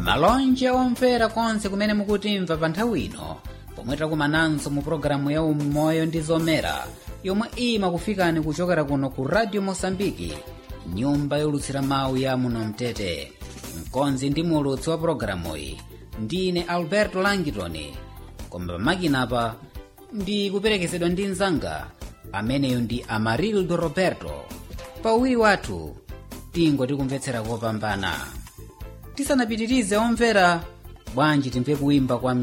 malonje omvera konse kumene mukutimva pa nthawi ino pomwe takumananso mu pologalamu ya umoyo ndi zomera yomwe imakufikani kuchokera kuno ku radio mosambiki nyumba yolutsira mawu ya muno mtete mkonzi ndi mulutsi wa pologalamu iyi ndine alberto langitoni koma pamakinapa ndi kuperekezedwa ndi mzanga ameneyo ndi amarildo roberto pauwiri wathu tingoti kumvetsera kopambana tisanapitirize omvera bwanji timve kuimba kwa